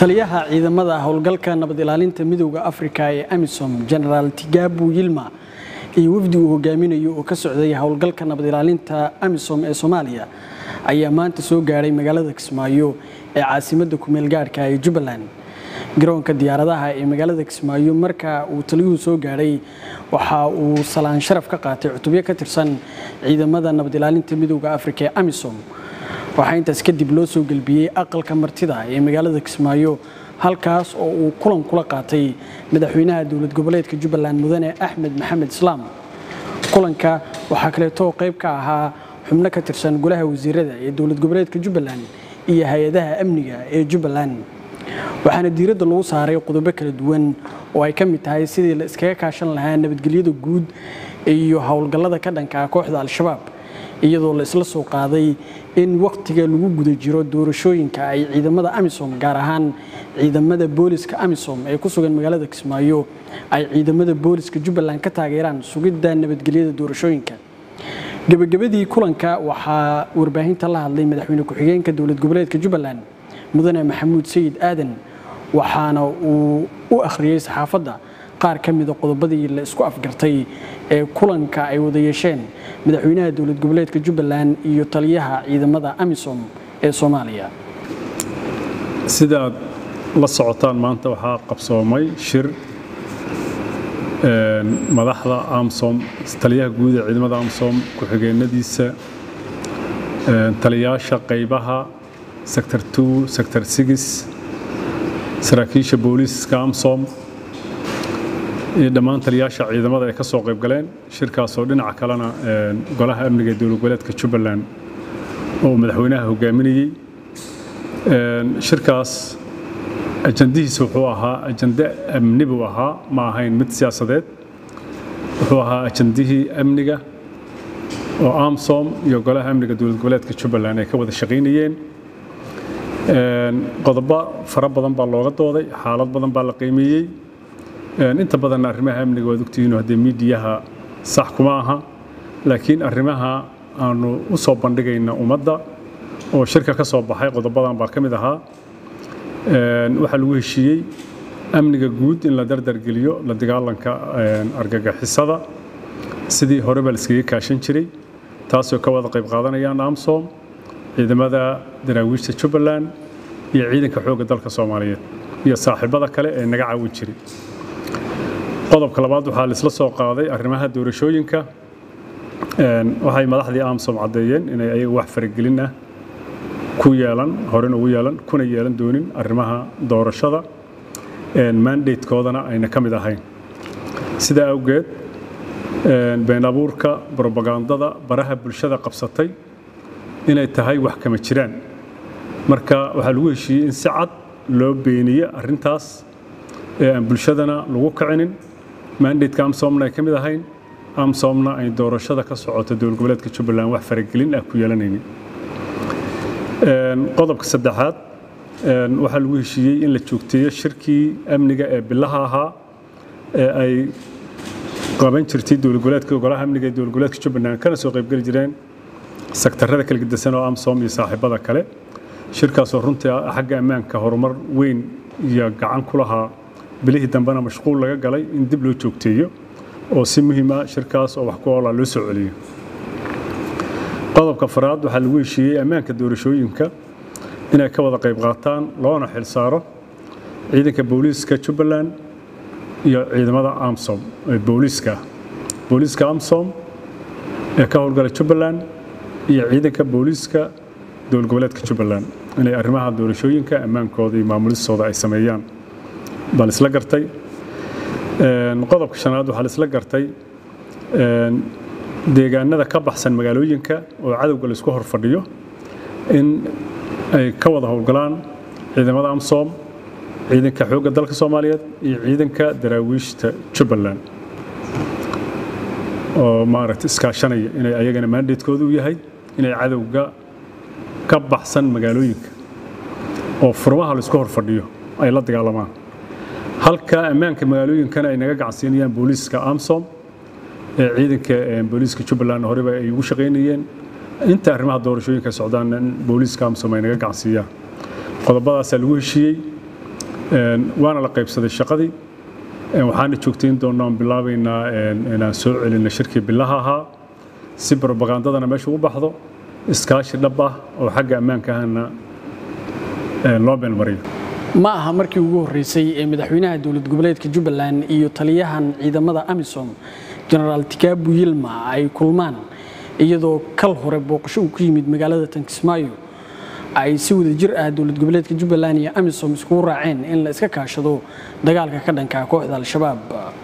taliyaha ciidamada howlgalka nabad ilaalinta midowda afrika ee amisom genaraal tigabu yilma iyo wafdi uu hogaaminayo oo ka socday howlgalka nabad ilaalinta amisom ee soomaaliya ayaa maanta soo gaadhay magaalada kismaayo ee caasimadda kumeel gaadhka ee jubbaland garoonka diyaaradaha ee magaalada kismaayo marka uu taliyuhu soo gaadhay waxa uu salaan sharaf ka qaatay cutubyo ka tirsan ciidamada nabad ilaalinta midowda afrika ee amisom waxaa intaas kadib loo soo gelbiyey aqalka martida ee magaalada kismaayo halkaas oo uu kulan kula qaatay madaxweynaha dowlad goboleedka jubbaland mudane axmed maxamed islaam kulanka waxaa kaleeto qayb ka ahaa xubno ka tirsan golaha wasiirada ee dowlad goboleedka jubbaland iyo hay-adaha amniga ee jubbaland waxaana diiradda lagu saaray qodobo kala duwan oo ay ka mid tahay sidii la iskaga kaashan lahaa nabadgelyada guud iyo howlgallada ka dhanka ah kooxda al-shabaab iyadoo la isla soo qaaday in wakhtiga lagu guda jiro doorashooyinka ay ciidamada amisom gaar ahaan ciidamada booliska amisom ee ku sugan magaalada kismaayo ay ciidamada booliska jubbaland ka taageeraan sugidda nabadgelyada doorashooyinka gebagabadii kulanka waxaa warbaahinta la hadlay madaxweyne ku-xigeenka dowlad goboleedka jubbaland mudane maxamuud sayid aadan waxaana uu u akhriyey saxaafadda qaar ka mida qodobadii la isku afgartay ee kulanka ay wada yeesheen madaxweynaha dowlad goboleedka jubbaland iyo taliyaha ciidamada amisom ee soomaaliya sidaad la socotaan maanta waxaa qabsoomay shir madaxda amsom taliyaha guud ee ciidamada amsom ku-xigeenadiisa taliyaasha qaybaha sector two sector six saraakiisha booliiska amsom iyo dhammaan taliyaasha ciidamada ay ka soo qayb galeen shirkaasoo dhinaca kalena golaha amniga ee dowlad goboleedka jubbaland oo madaxweynaha hogaaminayey shirkaas ajandihiisa wuxuu ahaa ajande amni buu ahaa ma ahayn mid siyaasadeed wuxuu ahaa ajandihii amniga oo amsom iyo golaha amniga dowlad goboleedka jubbaland ay ka wada shaqaynayeen qodobo fara badan baa looga dooday xaalad badan baa la qiimeeyey inta badanna arrimaha amniga waad ogtihiin haddee miidiyaha sax kuma aha laakiin arrimaha aanu u soo bandhigayna ummadda oo shirka ka soo baxay qodobadan baa ka mid ahaa waxaa lagu heshiiyey amniga guud in la dardargeliyo la dagaalanka argagixisada sidii horeba la iskaga kaashan jiray taasoo ka wada qayb qaadanayaan amsom ciidamada daraawiishta jubbaland iyo ciidanka xoogga dalka soomaaliyeed iyo saaxiibada kale ee naga caawin jiray qodobka labaad waxaa laisla soo qaaday arrimaha doorashooyinka waxay madaxdii amsom caddeeyeen inay ayaga wax faragelin ah ku yeelan horen ugu yeelan kuna yeelan doonin arrimaha doorashada mandatekoodana ayna ka mid ahayn sidaa awgeed been abuurka brobagandada baraha bulshada qabsatay inay tahay wax kama jiraan marka waxaa lagu heshiiyey in si cad loo beeniye arrintaas ee aan bulshadana lagu kicinin mandateka amsomna ay ka mid ahayn amsomna ay doorashada ka socoto dowlad goboleedka jubbaland wax faragelin ah ku yeelanaynin qodobka saddexaad waxaa lagu heshiiyey in la joogteeyo shirkii amniga ee bilaha ahaa ee ay qaban jirtay dowlad goboleedka golaha amniga ee dowlad goboleedka jubbaland kana soo qaybgeli jireen sektarada kala gedisan oo amsom iyo saaxiibada kale shirkaasoo runtii xagga ammaanka horumar weyn iyo gacan ku lahaa bilihii dambena mashquul laga galay in dib loo joogteeyo oo si muhiima shirkaas oo wax ku oolaa loo soo celiyo qodobka faraad waxaa lagu heshiiyey ammaanka doorashooyinka inay ka wada qayb qaataan loona xil saaro ciidanka booliiska jubbaland iyo ciidamada amsom ee booliiska booliiska amsom ee ka howlgala jubbaland iyo ciidanka booliiska dowlad goboleedka jubbaland inay arrimaha doorashooyinka ammaankooda iyo maamulistooda ay sameeyaan baa laisla gartay qodobka shanaad waxaa laisla gartay deegaanada ka baxsan magaalooyinka oo cadowga laisku hor fadhiyo in ay ka wada howlgalaan ciidamada amsom ciidanka xoogga dalka soomaaliyeed iyo ciidanka daraawiishta jubbaland oo maaragta iskaashanaya inay ayagana mandatekoodu u yahay inay cadowga ka baxsan magaalooyinka oo furmaha laisku hor fadhiyo ay la dagaalamaan halka ammaanka magaalooyinkana ay naga gacansiinayaan booliiska amsom ee ciidanka booliiska jubbaland horeba ay ugu shaqaynayeen inta arrimaha doorashooyinka socdaan in booliiska amsom ay naga gacansiiyaan qodobadaasaa lagu heshiiyey waana la qaybsaday shaqadii waxaana joogtayn doonaa aan bilaabaynaa inaan soo celinno shirkii bilaha ahaa si brobagandadana meesha u baxdo iskaashi dhab ah oo xagga ammaanka ahna loo meelmariyo ma aha markii ugu horreysay ee madaxweynaha dowlad goboleedka jubbaland iyo taliyahan ciidamada amisom genaraal tikaabu yilma ay kulmaan iyadoo kal hore booqasho uu ku yimid magaalada tankismaayo ay si wada jir ah dowlad goboleedka jubbaland iyo amisom iskugu raaceen in la iska kaashado dagaalka ka dhanka kooxda al-shabaab